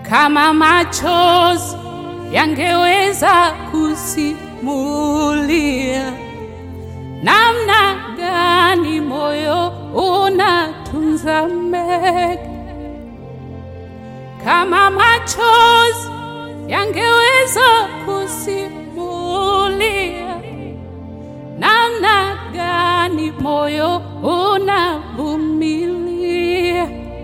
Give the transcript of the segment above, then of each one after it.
kama machozi yangeweza kusimulia namna gani moyo unatunza mengi, kama machozi yangeweza kusimulia namna gani moyo unavumilia.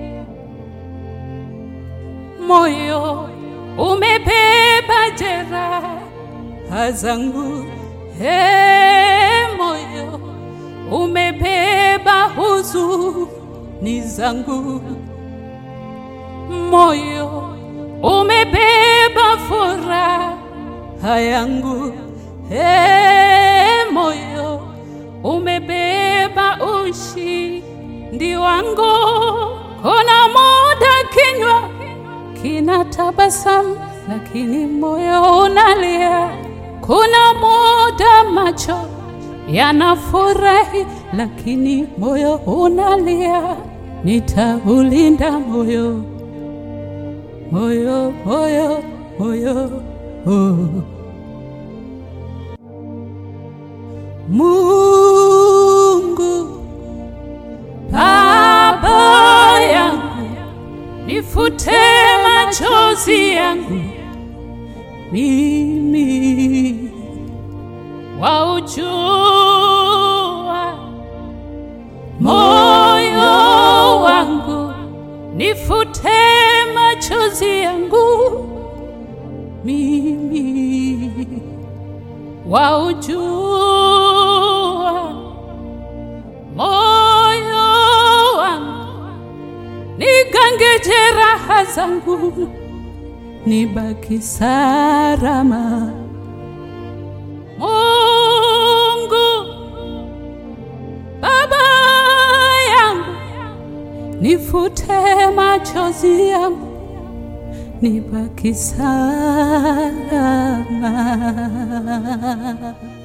Moyo umebeba jeraha zangu, he, moyo umebeba huzuni zangu, moyo umebeba furaha yangu, he, moyo umebeba ushindi wangu. Kuna muda kinywa kina tabasamu, lakini moyo unalia. Kuna muda macho yanafurahi, lakini moyo unalia. Nitaulinda moyo, moyo, moyo, moyo, oh. Mungu Baba yangu, nifute machozi yangu mimi waujua moyo wangu, nifute machozi yangu mimi waujua moyo wangu, nigange jeraha zangu, nibaki salama. Mungu Baba yangu, nifute machozi yangu, nibaki salama.